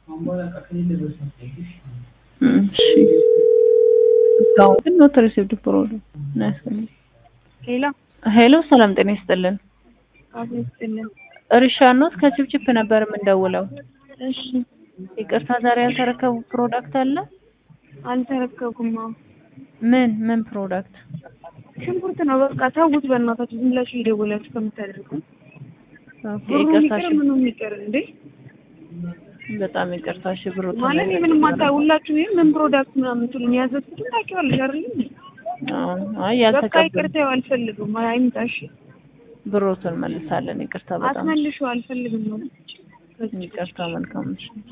እሺ እስካሁን ግን ኖት ሪሲቭድ ፕሮዳክት ነው ያስፈልግ ሌላ ሄሎ ሰላም ጤና ይስጥልን አቶ ይስጥልን። ሪሻኖት ከችፕችፕ ነበር የምንደውለው እሺ ይቅርታ ዛሬ ያልተረከቡ ፕሮዳክት አለ አልተረከብኩም። አዎ ምን ምን ፕሮዳክት ሽንኩርት ነው በቃ ተውት፣ በእናታችሁ ዝም ብላችሁ እየደወላችሁ ከምታደርጉ ኦኬ ብሩ ይቅርታ ይቅር እሺ ምኑ ይቅር እንዴ በጣም ይቅርታ እሺ ብሩ ማለት ምንም አታ ሁላችሁ ይሄን ምን ፕሮዳክት ምናምን ትሉኝ ያዘዝኩትን ታውቂዋለሽ አይደል? አይ በቃ ያልተቀበል ይቅርታ አልፈልግም። አይምጣ እሺ ብሮቱን መልሳለን ይቅርታ በጣም አትመልሺው አልፈልግም ነው ይቅርታ መልካም እሺ